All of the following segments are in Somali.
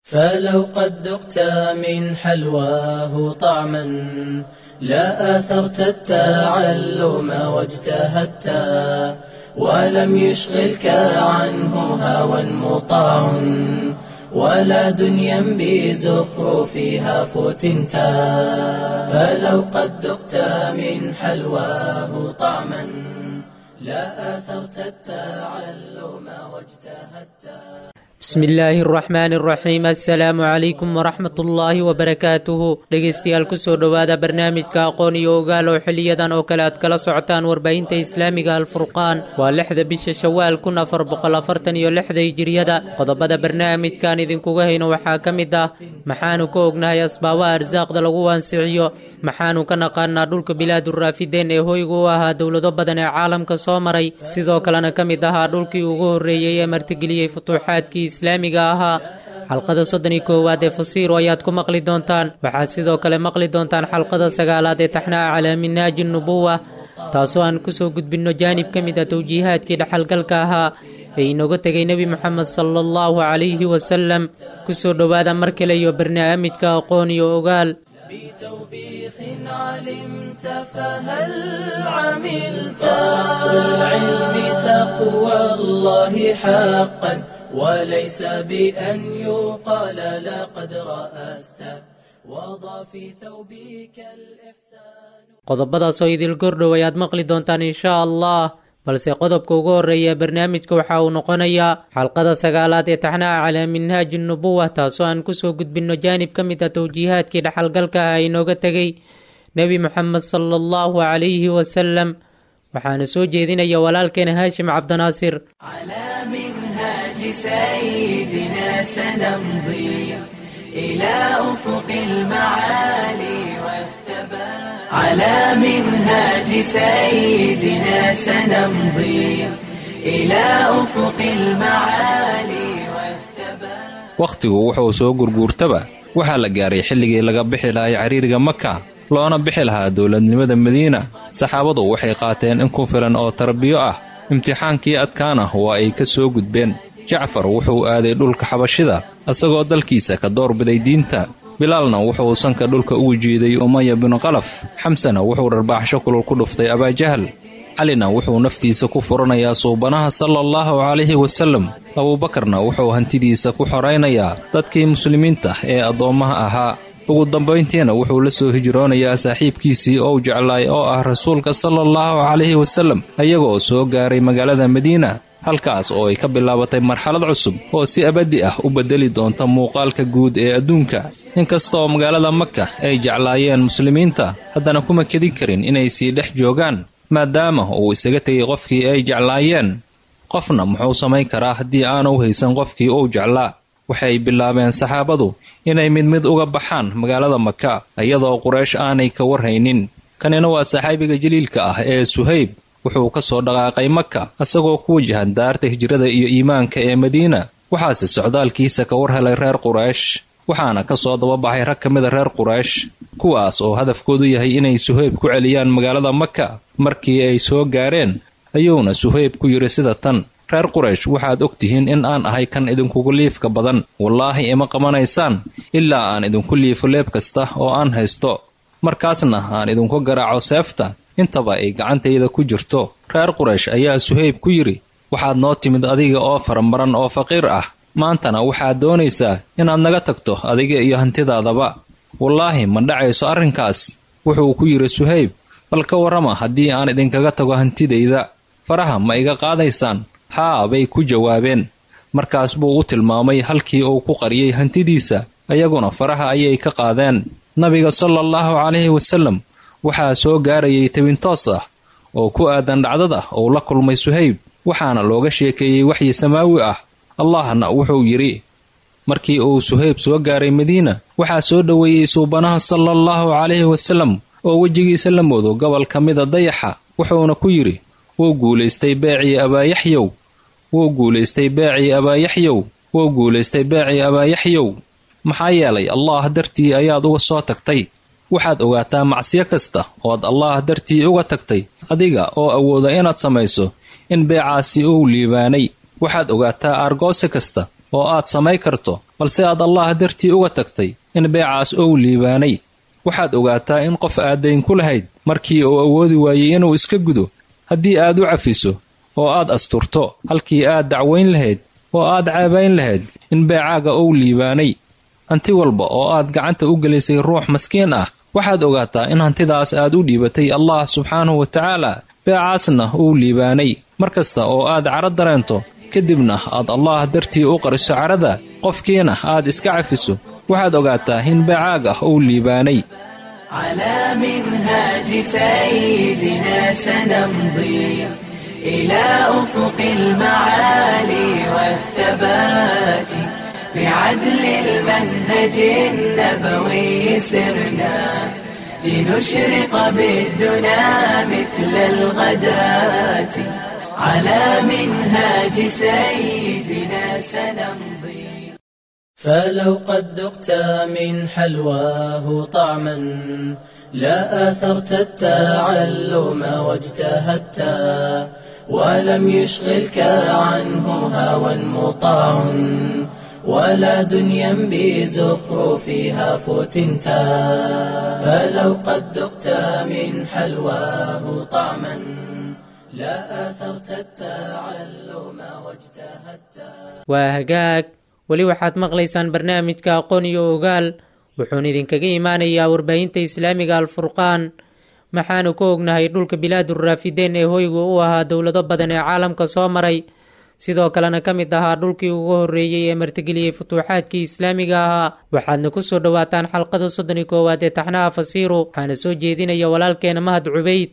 فلو قد ذقت من حلواه طعما لا آثرت التعلم واجتهدت ولم يشغلك عنه هوى مطاع ولا دنيا بزخرفها فتنت فلو قد ذقت من حلواه طعما لا آثرت التعلم واجتهدت bismi illaahi araxmaani araxiim assalaamu calaykum waraxmat ullaahi wabarakaatuhu dhegeystayaal kusoo dhowaada barnaamijka aqoon iyo ogaal oo xiliyadan oo kale aad kala socotaan warbaahinta islaamiga alfurqaan waa lixda bisha shawaal kun afar boqol afartan iyo lixda hijiriyada qodobada barnaamijkan idinkuga hayno waxaa ka mid ah maxaanu ka ognahay asbaabaha arsaaqda lagu wansiciyo maxaanu ka naqaanaa dhulka bilaaduraafideen ee hoyga u ahaa dowlado badan ee caalamka soo maray sidoo kalena ka mid ahaa dhulkii ugu horreeyey ee martigeliyey futuuxaadkii islaamiga ahaa xalqada soddon iyo koowaad ee fasiiro ayaad ku maqli doontaan waxaad sidoo kale maqli doontaan xalqada sagaalaad ee taxnaha calaa minaaji nubuwa taasoo aan kusoo gudbinno jaanib ka mid ah towjiihaadkii dhaxalgalka ahaa ee inooga tegay nebi moxamed sala allahu calayhi wasalam kusoo dhowaada mar kale iyo barnaamijka aqoon iyo ogaal بتوبيخ علمت فهل عملت أصل العلم تقوى الله حقا وليس بأن يقال لقد رأست وضع في ثوبك الإحسان qodobadaasoo idil gordhow ayaad maqli doontaan inshaa allah balse qodobka ugu horreeya barnaamijka waxa uu noqonayaa xalqada sagaalaad ee taxnaha calaa minhaaji nubuwa taasoo aan kusoo gudbinno jaanib ka mid ah towjiihaadkii dhaxalgalka ah inooga tegay nebi moxamed sala allahu calayhi wasalam waxaana soo jeedinaya walaalkeena haashim cabdinaasir على منهاج سيدنا سنمضي إلى أفق المعالي والثبات على منهاج سيدنا سنمضي إلى أفق المعالي والثبات wakhtigu wuxuu soo gurguurtaba waxaa la gaaray xilligii laga bixi lahay cariiriga maka loona bixi lahaa dowladnimada madiina saxaabadu waxay qaateen in ku filan oo tarbiyo ah imtixaankii adkaana waa ay ka soo gudbeen jacfar wuxuu aaday dhulka xabashida isagoo dalkiisa ka doorbiday diinta bilaalna wuxuu sanka dhulka ugu jiiday umaya binu qalaf xamsena wuxuu dharbaaxsho kulul ku dhuftay abaajahal calina wuxuu naftiisa ku furanayaa suubanaha sala allahu calayhi wasallam abuubakarna wuxuu hantidiisa ku xoraynayaa dadkii muslimiinta ee addoommaha ahaa ugu dambayntiina wuxuu la soo hijroonayaa saaxiibkiisii ou jeclaay oo ah rasuulka sala allahu calayhi wasallam ayagoo soo gaaray magaalada madiina halkaas oo ay ka bilaabatay marxalad cusub oo si abadi ah u beddeli doonta muuqaalka guud ee adduunka inkastaoo magaalada maka ay jeclaayeen muslimiinta haddana kuma kedin karin inay sii dhex joogaan maadaama uu isaga tegay qofkii ay jeclaayeen qofna muxuu samayn karaa haddii aanu haysan qofkii uu jeclaa waxay bilaabeen saxaabadu inay mid mid uga baxaan magaalada maka iyadoo quraysh aanay ka warhaynin kanina waa saxaabiga jaliilka ah ee suhayb wuxuu ka soo dhaqaaqay maka isagoo ku wajahan daarta hijrada iyo iimaanka ee madiina waxaase socdaalkiisa ka war helay reer quraysh waxaana ka soo dababaxay rag ka mida reer quraysh kuwaas oo hadafkoodu yahay inay suhayb ku celiyaan magaalada maka markii ay soo gaareen ayuuna suhayb ku yidhi sida tan reer quraysh waxaad og tihiin in aan ahay kan idinkugu liifka badan wallaahi ima qabanaysaan ilaa aan idinku liifo leeb kasta oo aan haysto markaasna aan idinku garaaco seefta intaba ay gacantayda ku jirto reer quraysh ayaa suhayb ku yidhi waxaad noo timid adiga oo faramaran oo faqiir ah maantana waxaad doonaysaa inaad naga tagto adiga iyo hantidaadaba wallaahi ma dhacayso arrinkaas wuxuu ku yidhi suhayb bal ka warrama haddii aan idinkaga tago hantidayda faraha ma iga qaadaysaan haa bay ku jawaabeen markaas buu u tilmaamay halkii uu ku qariyey hantidiisa ayaguna faraha ayay ka qaadeen nabiga sala allahu calayhi wasallam waxaa soo gaarayay tabintoos ah oo ku aadan dhacdada uu la kulmay suhayb waxaana looga sheekeeyey waxyi samaawi ah allahna wuxuu yidhi markii uu suhayb soo gaaray madiina waxaa soo dhoweeyey suubanaha sala allahu calayhi wasallam oo wejigiisa la moodo gobol ka mida dayaxa wuxuuna ku yidhi wuu guulaystay beecii abaayaxyow wuu guulaystay beecii abaayaxyow wuu guulaystay beecii abaayaxyow maxaa yeelay allaah dartii ayaad uga soo tagtay waxaad ogaataa macsiyo kasta ood allaah dartii uga tagtay adiga oo awooda inaad samayso in beecaasi uu liibaanay waxaad ogaataa aargoose kasta oo aad samay karto balse aad allah dartii uga tagtay in beecaas ou liibaanay waxaad ogaataa in qof aad dayn ku lahayd markii uu awoodi waayey inuu iska gudo haddii aad u cafiso oo aad asturto halkii aad dacwayn lahayd oo aad caabayn lahayd in beecaaga ou liibaanay hanti walba oo aad gacanta u gelisay ruux maskiin ah waxaad ogaataa in hantidaas aad u dhiibatay allah subxaanahu wa tacaala beecaasna uu liibaanay mar kasta oo aad caro dareento kadibna aad allah dartii u qariso carada qofkiina aad iska cafiso waxaad ogaataa in beecaaga uu liibaanay على منهاج سيدنا سنمضي إلى أفق المعالي والثبات بعدل المنهج النبوي سرنا لنشرق بالدنا مثل الغداة على منهاج سيدنا سنمضي فلو قد ذقت من حلواه طعما لا آثرت التعلم واجتهدت ولم يشغلك عنه هوى مطاع ولا دنيا بزخرفها فتنت فلو قد ذقت من حلواه طعما لا آثرت التعلم واجتهدت waa hagaag weli waxaad maqlaysaan barnaamijka aqoon iyo ogaal wuxuuna idinkaga imaanayaa warbaahinta islaamiga alfurqaan maxaanu ka ognahay dhulka bilaaduraafideyn ee hoyga u ahaa dowlado badan ee caalamka soo maray sidoo kalena ka mid ahaa dhulkii ugu horreeyey ee martigeliyey futuuxaadkii islaamiga ahaa waxaadna ku soo dhowaataan xalqada soddon iyo koowaad ee taxnaha fasiiru waxaana soo jeedinaya walaalkeena mahad cubayd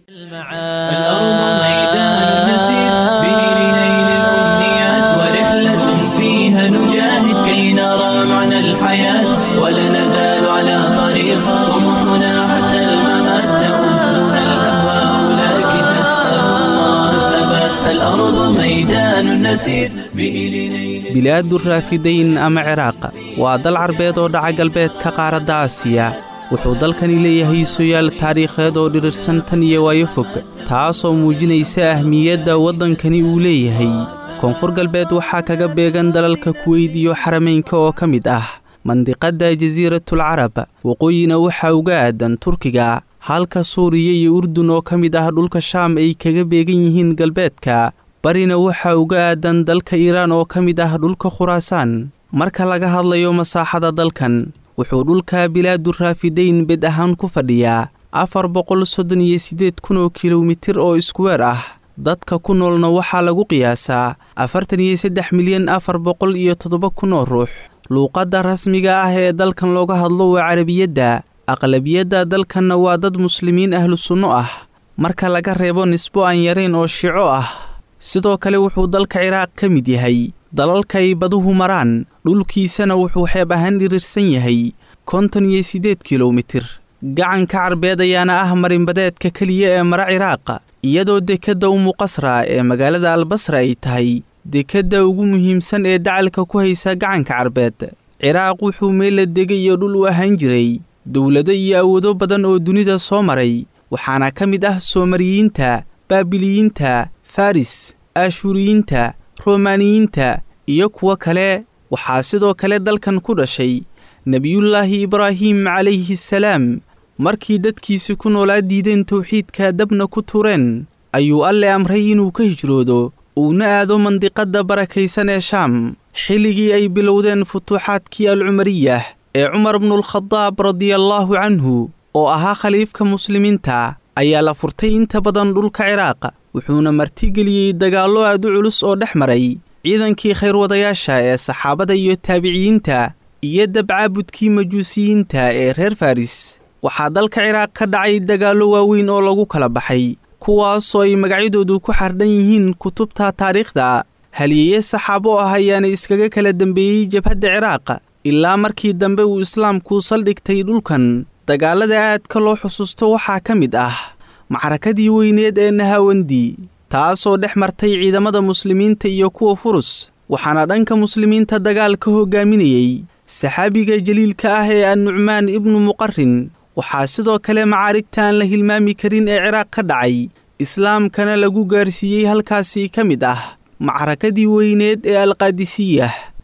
الأرض ميدان نسير به لنيل الأمنيات ورحلة فيها نجاهد كي نرى معنى الحياة ولا نزال على طريق طموحنا حتى الممات تؤذنا الأهواء لكن نسأل الله ثبات الأرض ميدان نسير به لنيل bilaadu raafidayn ama ciraaq waa dal carbeed oo dhaca galbeedka qaaradda aasiya wuxuu dalkani leeyahay soyaal taariikheed oo dhirirsan tan iyo waayo fog taasoo muujinaysa ahmiyadda waddankani uu leeyahay koonfur galbeed waxaa kaga beegan dalalka kuweyd iyo xarameynka oo ka mid ah mandiqadda jasiiratul carab waqooyina waxaa uga aadan turkiga halka suuriya iyo urdun oo ka mid ah dhulka shaam ay kaga beegan yihiin galbeedka barina waxaa uga aadan dalka iiraan oo ka mid ah dhulka khuraasaan marka laga hadlayo masaaxada dalkan wuxuu dhulka bilaadu raafidayn bed ahaan ku fadhiyaa afar boqol soddon iyo siddeed kun oo kilomitir oo iskuweer ah dadka ku noolna waxaa lagu qiyaasaa afartan iyo saddex milyan afar boqol iyo toddoba kun oo ruux luuqadda rasmiga ah ee dalkan looga hadlo waa carabiyadda aqlabiyadda dalkanna waa dad muslimiin ahlu sunno ah marka laga reebo nisbo aan yarayn oo shico ah sidoo kale wuxuu dalka ciraaq ka mid yahay dalalkay baduhu maraan dhulkiisana wuxuu xeeb ahaan dhirirsan yahay konton iyo siddeed kilomitir gacanka carbeed ayaana ah marinbadeedka keliya ee mara ciraaq iyadoo dekedda umuqasra ee magaalada albasra ay tahay dekedda ugu muhiimsan ee dacalka ku haysa gacanka carbeed ciraaq wuxuu meella dega iyo dhul u ahaan jiray dowlado iyo awoodo badan oo dunida soo maray waxaana ka mid ah soomariyiinta baabiliyiinta faris aashuuriyiinta romaaniyiinta iyo kuwo kale waxaa sidoo kale dalkan ku dhashay nebiyullaahi ibraahim calayhi salaam markii dadkiisi ku noolaa diideen towxiidka dabna ku tureen ayuu alle amray inuu ka hijroodo uuna aado mandiqadda barakaysan ee shaam xilligii ay bilowdeen futuuxaadkii alcumariyah ee cumar bnulkhadaab radiallaahu canhu oo ahaa khaliifka muslimiinta ayaa la furtay inta badan dhulka ciraaq wuxuuna martigeliyey dagaallo aad u culus oo dhex maray ciidankii khayrwadayaasha ee saxaabada iyo taabiciyiinta iyo dabcaabudkii majuusiyiinta ee reer faris waxaa dalka ciraaq ka dhacay dagaallo waaweyn oo lagu kala baxay kuwaasoo ay magacyadoodu ku xardhan yihiin kutubta taariikhda halyeeye saxaabo ah ayaana iskaga kala dembeeyey jabhadda ciraaq ilaa markii dambe uu islaamku saldhigtay dhulkan dagaallada aadka loo xusuusto waxaa ka mid ah macrakadii weyneed ee nahawandi taasoo dhex martay ciidamada muslimiinta iyo kuwa furus waxaana dhanka muslimiinta dagaal ka hogaaminayey saxaabiga jaliilka ah ee annucmaan ibnu muqarin waxaa sidoo kale macaarigta aan la hilmaami karin ee ciraaq ka dhacay islaamkana lagu gaarsiiyey halkaasi ka mid ah macrakadii weyneed ee alqaadisiyah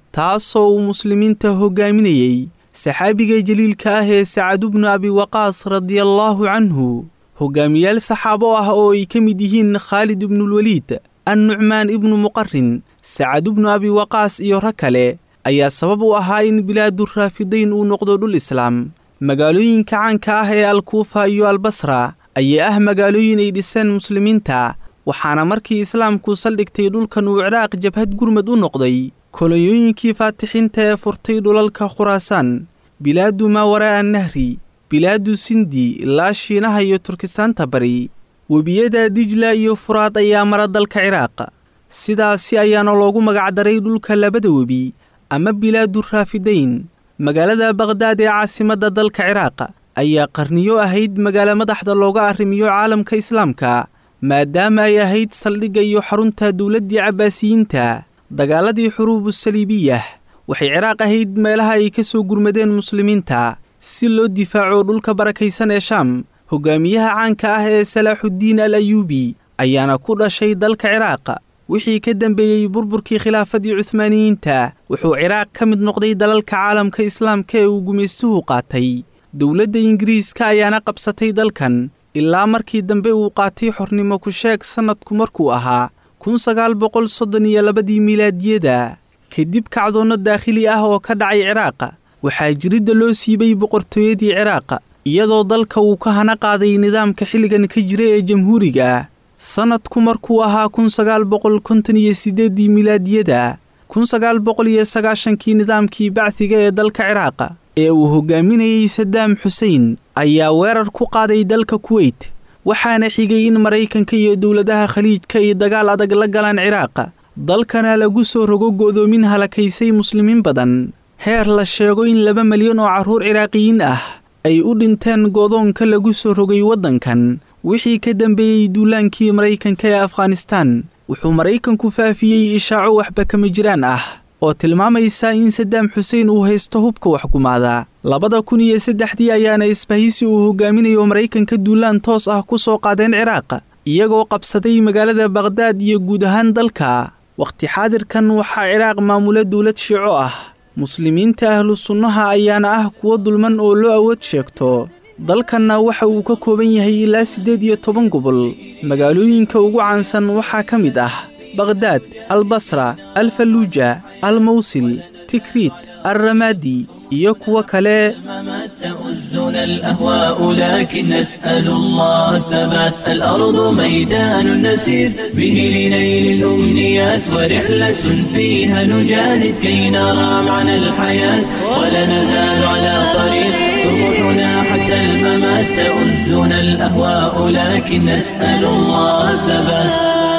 taasoo uu muslimiinta hoggaaminayey saxaabiga jaliilka ah ee sacadu bnu abi waqaas radiallaahu canhu hogaamiyaal saxaabo ah oo ay ka mid yihiin khaalid ibnulweliid annucmaan ibnu muqarin sacadu bnu abi waqaas iyo rag kale ayaa sabab u ahaa in bilaaduraafidayn uu noqdo dhul islaam magaalooyinka caanka ah ee alkuufa iyo albasra ayaa ah magaalooyin ay dhiseen muslimiinta waxaana markii islaamku saldhigtay dhulkan uu ciraaq jabhad gurmad u noqday kolonyooyinkii faatixiinta ee furtay dhulalka khuraasaan bilaadu maawaraa nahri bilaadu sindi ilaa shiinaha iyo turkistaanta bari webiyada dijla iyo furaad ayaa mara dalka ciraaq sidaasi ayaana loogu magacdaray dhulka labada webi ama bilaadu raafidayn magaalada bakhdad ee caasimadda dalka ciraaq ayaa qarniyo ahayd magaalo madaxda looga arrimiyo caalamka islaamka maadaama ay ahayd saldhigga iyo xarunta dowladdii cabbaasiyiinta dagaaladii xuruubu saliibiyah waxay ciraaq ahayd meelaha ay ka soo gurmadeen muslimiinta si loo difaaco dhulka barakaysan ee shaam hogaamiyaha caanka ah ee salaaxuddiin al ayuubi ayaana ku dhashay dalka ciraaq wixii ka dambeeyey burburkii khilaafadii cuhmaaniyiinta wuxuu ciraaq ka mid noqday dalalka caalamka islaamka ee uu gumaystuhu qaatay dowladda ingiriiska ayaana qabsatay dalkan ilaa markii dambe uu qaatay xornimo ku sheeg sannadku markuu ahaa kun sagaal boqol soddon iyo labadii milaadiyada kadib kacdoonno daakhili ah oo ka dhacay ciraaq waxaa jiridda loo siibay boqortooyadii ciraaq iyadoo dalka uu ka hana qaaday nidaamka xilligan ka jira ee jamhuuriga ah sannadku markuu ahaa kun sagaal boqol konton iyo siddeeddii milaadiyada kun sagaal boqol iyo sagaashankii nidaamkii bacdiga ee dalka ciraaq ee uu hogaaminayey sadaam xusein ayaa weerar ku qaaday dalka kuweyt waxaana xigay in maraykanka iyo dowladaha khaliijka ay dagaal adag la galaan ciraaq dalkana lagu soo rogo go'doomin halakaysay muslimiin badan heer la sheego in laba malyan oo carruur ciraaqiyiin ah ay u dhinteen go'doonka lagu soo rogay waddankan wixii ka dambeeyey duulaankii maraykanka ee afghanistaan wuxuu maraykanku faafiyey ishaaco waxba kama jiraan ah oo tilmaamaysa in sadaam xuseen uu haysto hubka waxgumaada labada kun iyo saddexdii ayaana isbahaysi uu hogaaminayo maraykanka duulaan toos ah ku soo qaadeen ciraaq iyagoo qabsaday magaalada bakhdad iyo guud ahaan dalka wakhti xaadirkan waxaa ciraaq maamula dowlad shiico ah muslimiinta ahlu sunnaha ayaana ah kuwo dulman oo loo awood sheegto dalkanna waxa uu ka kooban yahay ilaa siddeed iyo toban gobol magaalooyinka ugu caansan waxaa ka mid ah bakhdad albasra alfaluuja almawsil tikriit alramaadi iyo kuwo kale تؤزنا الأهواء لكن نسأل الله الثبات الأرض ميدان نسير به لنيل الأمنيات ورحلة فيها نجاهد كي نرى معنى الحياة ولا نزال على طريق طموحنا حتى الممات تؤزنا الأهواء لكن نسأل الله الثبات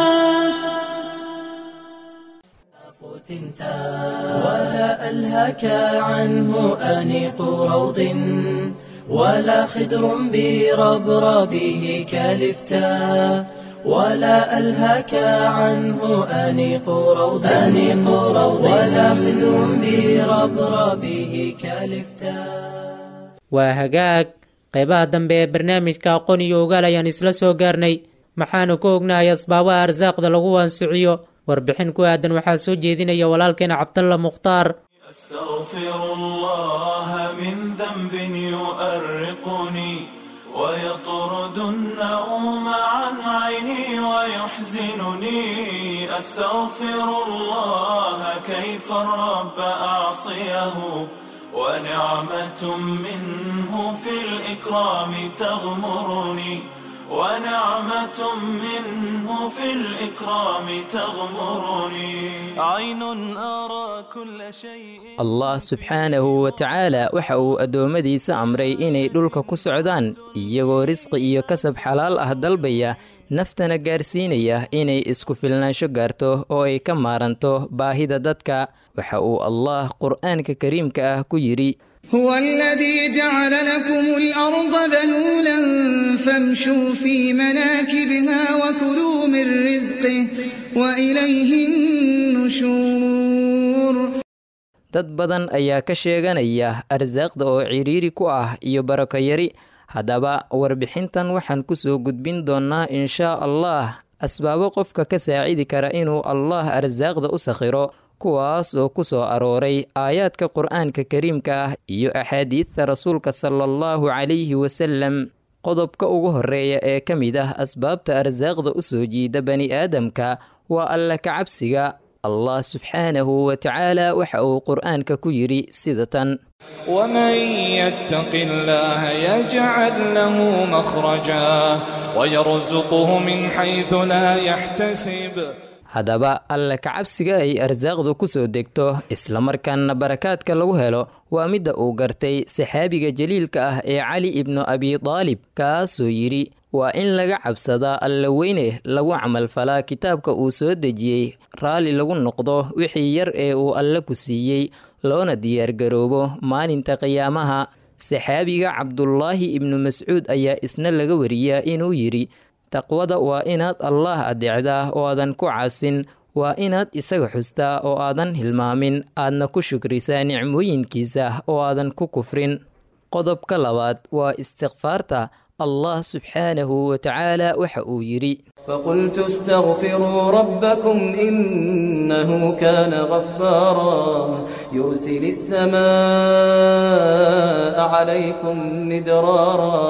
ولا ألهك عنه أنيق روض ولا خدر بربربه كالفتاء ولا ألهك عنه أنيق روض أنيق روض ولا خدر بربربه كالفتاء waa hagaag qaybaha dambe ee barnaamijka aqoon iyo ogaal ayaan isla soo gaarnay maxaanu ka ognahay asbaabaha arsaaqda lagu wansiciyo warbixin ku aadan waxaa soo jeedinaya walaalkeena cabdalla mukhtaar أستغفر الله من ذنب يؤرقني ويطرد النوم عن عيني ويحزنني أستغفر الله كيف الرب أعصيه ونعمة منه في الإكرام تغمرني ونعمة منه في الإكرام تغمرني عين أرى كل شيء allah subxaanahu wa tacaala waxa uu addoommadiisa amray inay dhulka ku socdaan iyagoo risqi iyo kasab xalaal ah dalbaya naftana gaarsiinaya inay isku filnaansho gaarto oo ay ka maaranto baahida dadka waxa uu allah qur'aanka kariimka ah ku yidhi هو الذي جعل لكم الأرض ذلولا فامشوا في مناكبها وكلوا من رزقه وإليه النشور dad badan ayaa ka sheeganaya arsaaqda oo ciriiri ku ah iyo barako yari haddaba warbixintan waxaan ku soo gudbin doonnaa inshaa allah asbaabo qofka ka saacidi kara inuu allah arsaaqda u sakhiro kuwaas oo ku soo arooray aayaadka qur-aanka kariimka ah iyo axaadiidta rasuulka sala allahu calayhi wasalam qodobka ugu horeeya ee ka mid ah asbaabta arsaaqda u soo jiida bani aadamka waa alla ka cabsiga allah subxaanahu wa tacaala waxa uu qur-aanka ku yidhi sida tan ومن يتق الله يجعل له مخرجا ويرزقه من حيث لا يحتسب haddaba alla ka cabsiga ay arsaaqdu ku soo degto islamarkaana barakaadka lagu helo waa midda uu gartay saxaabiga jaliilka ah ee cali ibnu abi daalib kaasoo yidhi waa in laga cabsadaa alla weyne lagu camalfalaa kitaabka uu soo dejiyey raalli lagu noqdo wixii yar ee uu alle ku siiyey loona diyaargaroobo maalinta qiyaamaha saxaabiga cabdulaahi ibnu mascuud ayaa isna laga wariyaa inuu yidhi taqwada waa inaad allaah adeecdaa oo aadan ku caasin waa inaad isaga xustaa oo aadan hilmaamin aadna ku shukrisaa nicmooyinkiisa oo aadan ku kufrin qodobka labaad waa istikfaarta allah subxaanahu wa tacaala waxa uu yidhi فقلت استغفروا ربكم إنه كان غفارا يرسل السماء عليكم مدرارا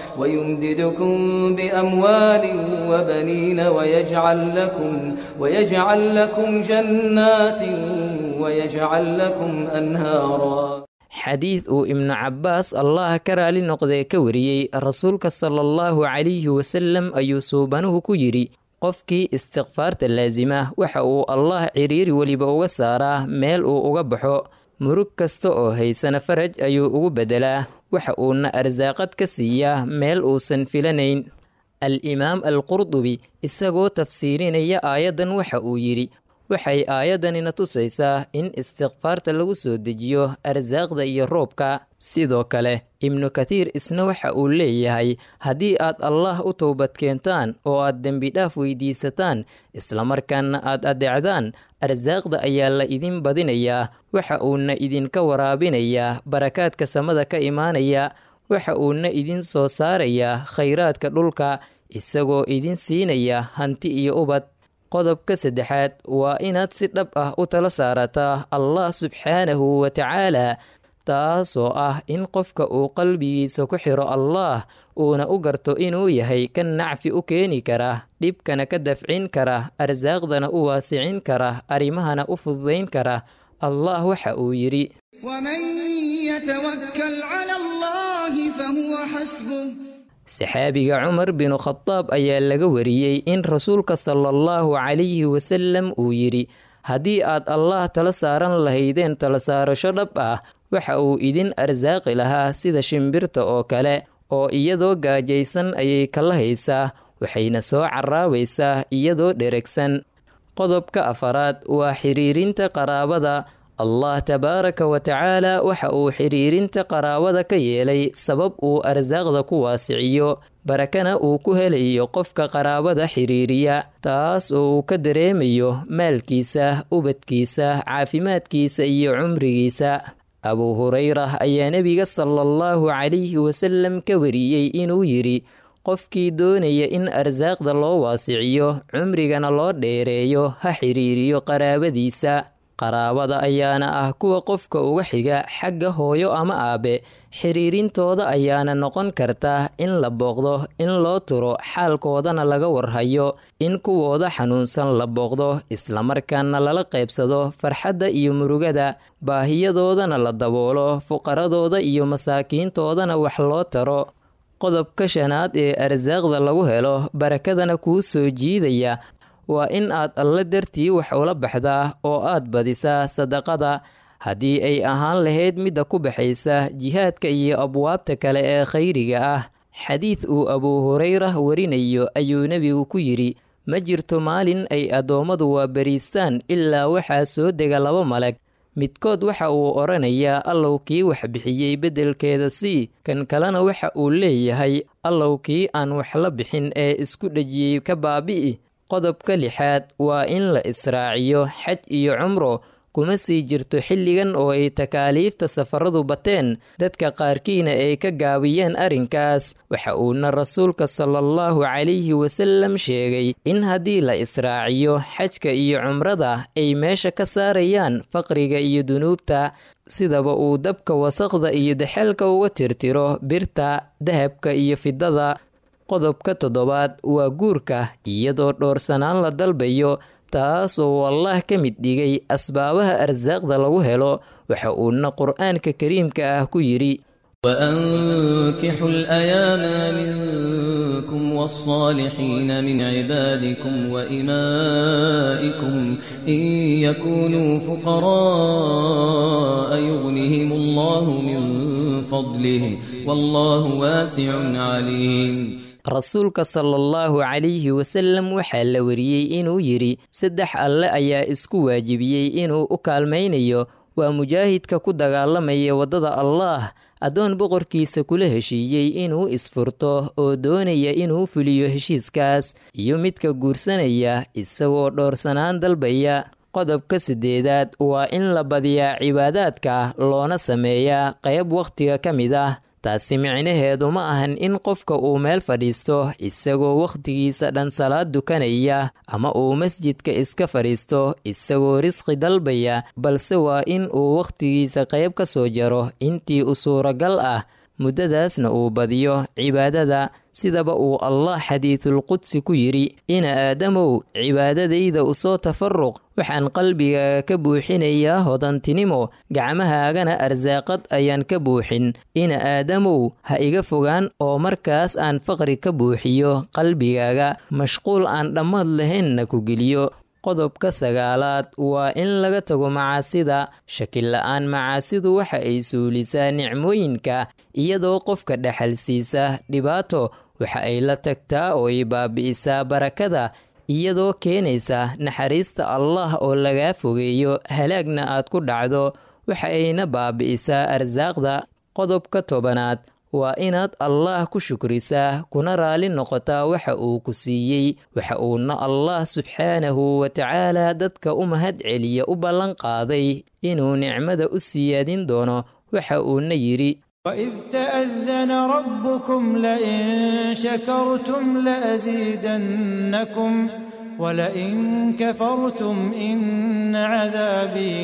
ويمددكم بأموال وبنين ويجعل لكم ويجعل لكم جنات ويجعل لكم أنهارا xadiid uu ibnu cabbaas allah ka raali noqdee ka wariyey rasuulka sala allahu calayhi wasalam ayuu suubanuhu ku yidhi qofkii istikfaarta laasima waxa uu allah ciriiri weliba uga saaraa meel uu uga baxo murug kasta oo haysana faraj ayuu ugu beddelaa waxa uuna arsaaqad ka siiyaa meel uusan filanayn al-imaam al-qurdubi isagoo tafsiirinaya aayaddan waxa uu yidhi waxay aayaddanina tusaysaa in istikfaarta lagu soo dejiyo arsaaqda iyo roobka sidoo kale ibnu kathiir isna waxa uu leeyahay haddii aad allah u towbad keentaan oo aad dembidhaaf weydiisataan islamarkaana aad adeecdaan arsaaqda ayaa la idin badinayaa waxa uuna idinka waraabinayaa barakaadka samada ka imaanaya waxa uuna idin soo saarayaa khayraadka dhulka isagoo idin siinaya hanti iyo ubad qodobka saddexaad waa inaad si dhab ah u tala saarataa allah subxaanahu wa tacaala taasoo ah in qofka uu qalbigiisa ku xiro allaah uuna u garto inuu yahay kan nacfi u keeni kara dhibkana ka dafcin kara arsaaqdana u waasicin kara arrimahana u fududayn kara allah waxa uu yidhi ومن يتوكل على الله فهو حسبه saxaabiga cumar binu khadaab ayaa laga wariyey in rasuulka sala allahu calayhi wasalam uu yidhi haddii aad allah tala saaran lahaydeen tala saarasho dhab ah waxa uu idin arsaaqi lahaa sida shimbirta oo kale oo iyadoo gaajaysan ayay kala haysaa waxayna soo caraabaysaa iyadoo dheregsan qodobka afaraad waa xiriirinta qaraabada allah tabaaraka wa tacaala waxa uu xiriirinta qaraabada ka yeelay sabab uu arsaaqda ku waasiciyo barakana uu ku helayo qofka qaraabada xiriiriya taas oo uu ka dareemayo maalkiisa ubadkiisa caafimaadkiisa iyo cumrigiisa abuu hurayra ayaa nebiga sala allahu calayhi wasalam ka wariyey inuu yidhi qofkii doonaya in arsaaqda loo waasiciyo cumrigana loo dheereeyo ha xiriiriyo qaraabadiisa qaraabada ayaana ah kuwa qofka uga xiga xagga hooyo ama aabe xiriirintooda ayaana noqon karta in la booqdo in loo turo xaalkoodana laga warhayo in kuwooda xanuunsan la booqdo islamarkaana lala qaybsado farxadda iyo murugada baahiyadoodana la daboolo fuqaradooda iyo masaakiintoodana wax loo taro qodobka shanaad ee arsaaqda lagu helo barakadana kuu soo jiidaya waa in aad alle dartii wax ula baxdaa oo aad badisaa sadaqada haddii ay ahaan lahayd midda ku baxaysa jihaadka iyo abwaabta kale ee khayriga ah xadiid uu abuu hurayra warinayo ayuu nebigu ku yidhi ma jirto maalin ay addoommadu waabariistaan ilaa waxaa soo dega laba malag midkood waxa uu odhanayaa allow kii wax bixiyey beddelkeeda sii kan kalena waxa uu leeyahay allow kii aan wax la bixin ee isku dhejiyey ka baabi'i qodobka lixaad waa in la israaciyo xaj iyo cumro kuma sii jirto xilligan oo ay takaaliifta safaradu bateen dadka qaarkiina ay ka gaabiyeen arrinkaas waxa uuna rasuulka sala allahu calayhi wasallam sheegay in haddii la israaciyo xajka iyo cumrada ay meesha ka saarayaan faqriga iyo dunuubta sidaba uu dabka wasaqda iyo daxalka uga tirtiro birta dahabka iyo fidada qodobka toddobaad waa guurka iyadoo dhoorsanaan la dalbayo taasoo allah ka mid dhigay asbaabaha arsaaqda lagu helo waxa uuna qur'aanka kariimka ah ku yidhi وأنكحوا الأيام منكم والصالحين من عبادكم وإمائكم إن يكونوا فقراء يغنهم الله من فضله والله واسع عليم rasuulka sala allahu calayhi wasallam waxaa la wariyey inuu yidhi saddex alle ayaa isku waajibiyey inuu u kaalmaynayo waa mujaahidka ku dagaalamaya waddada allaah addoon boqorkiisa kula heshiiyey inuu isfurto oo doonaya inuu fuliyo heshiiskaas iyo midka guursanaya isagoo dhoorsanaan dalbaya qodobka siddeedaad waa in la badiyaa cibaadaadka loona sameeyaa qayb wakhtiga ka mid ah taasi micnaheedu ma ahan in qofka uu meel fadhiisto isagoo wakhtigiisa dhan salaad dukanaya ama uu masjidka iska fadhiisto isagoo risqi dalbaya balse waa in uu wakhtigiisa qayb ka soo jaro intii u suuragal ah muddadaasna uu badiyo cibaadada sidaba uu allah xadiidulqudsi ku yidhi ina aadamow cibaadadayda usoo tafaruq waxaan qalbigaaga ka buuxinayaa hodantinimo gacmahaagana arsaaqad ayaan ka buuxin ina aadamow ha iga fogaan oo markaas aan faqri ka buuxiyo qalbigaaga mashquul aan dhammaad lahaynna ku geliyo qodobka sagaalaad waa in laga tago macaasida shakila-aan macaasidu waxa ay suulisaa nicmooyinka iyadoo qofka dhexal siisa dhibaato waxa ay la tagtaa oo ay baabi'isaa barakada iyadoo keenaysa naxariista allah oo lagaa fogeeyo halaagna aad ku dhacdo waxa ayna baabi'isaa arsaaqda qodobka tobanaad waa inaad allah ku shukrisaa kuna raali noqotaa waxa uu ku siiyey waxa uuna allah subxaanahu wa tacaala dadka u mahad celiya u ballan qaaday inuu nicmada u siyaadin doono waxa uuna yidhi وإذ تأذن ربكم لئن شكرتم لأزيدنكم ولئن كفرتم إن عذابي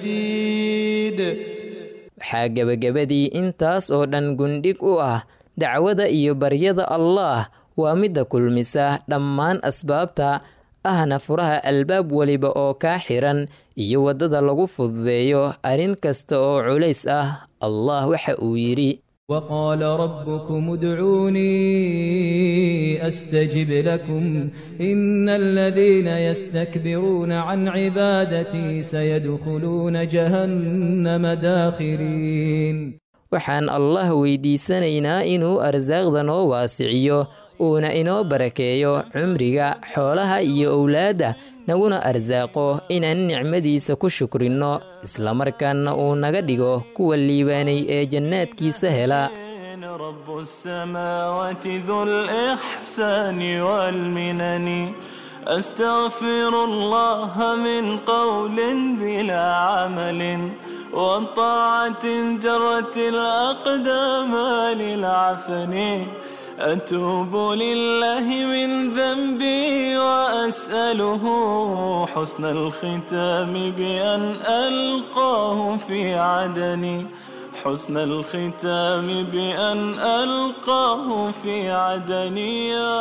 لشديد waxaa gebagabadii intaas oo dhan gundhig u ah dacwada iyo baryada allaah waa midda kulmisa dhammaan asbaabta ahna furaha albaab weliba oo kaa xiran iyo waddada lagu fududeeyo arrin kasta oo culays ah allah waxa uu yidhi وقال ربكم ادعوني أستجب لكم إن الذين يستكبرون عن عبادتي سيدخلون جهنم داخرين waxaan allah weydiisanaynaa inuu arsaaqda noo waasiciyo uuna inoo barakeeyo cumriga xoolaha iyo owlaadda naguna arsaaqo inaan nicmadiisa ku shukrinno islamarkaana uu naga dhigo kuwa liibaanay ee jannaadkiisa hela رب السماوات ذو الإحسان والمنن أستغفر الله من قول بلا عمل وطاعة جرت الأقدام للعفن أتوب لله من ذنبي وأسأله حسن الختام بأن ألقاه في عدني حسن الختام بأن ألقاه في عدني يا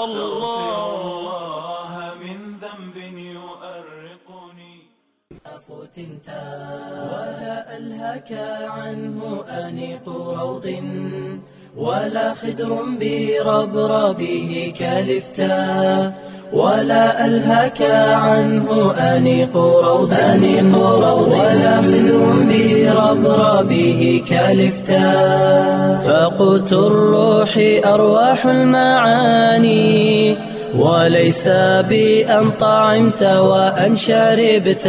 الله من ذنب يؤرقني فتنتا ولا ألهك عنه أنيق روض ولا خدر بربربه كالفتا ولا ألهك عنه أنيق روض أنيق روض ولا خدر بربربه كالفتا فقوت الروح أرواح المعاني وليس بأن طعمت وأن شربت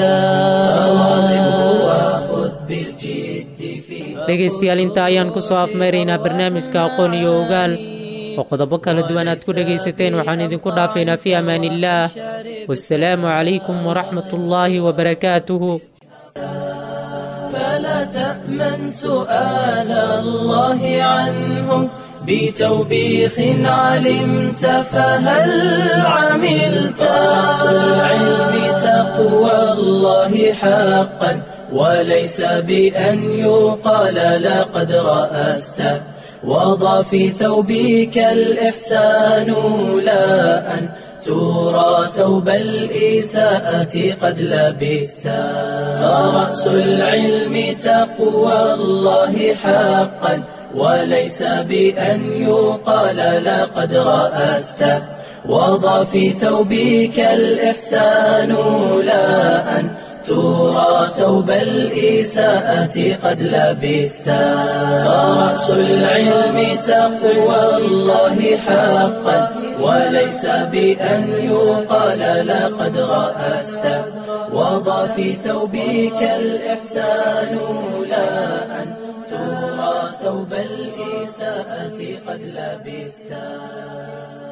وخذ بالجد في dhegaystayaal intaa ayaan ku soo afmayraynaa barnaamijka aqoon iyo ogaal oo qodobo kala duwan aad ku dhegaysateen waxaan idinku dhaafaynaa fii amaaniillaah wasalaamu calaykum waraxmat ullaahi wabarakaatuhu فلا تأمن سؤال الله عنه بتوبيخ علمت فهل عملت رأس العلم تقوى الله حقا وليس بأن يقال لقد رأست وضع في ثوبك الإحسان لا أن ترى ثوب الإساءة قد لبست فرأس العلم تقوى الله حقا وليس بأن يقال لقد رأست وضع في ثوبك الإحسان لا أن ترى ثوب الإساءة قد لبست فرأس العلم تقوى الله حقا وليس بأن يقال لقد رأست وضع في ثوبك الإحسان لا أن ترى ثوب الإساءة قد لبست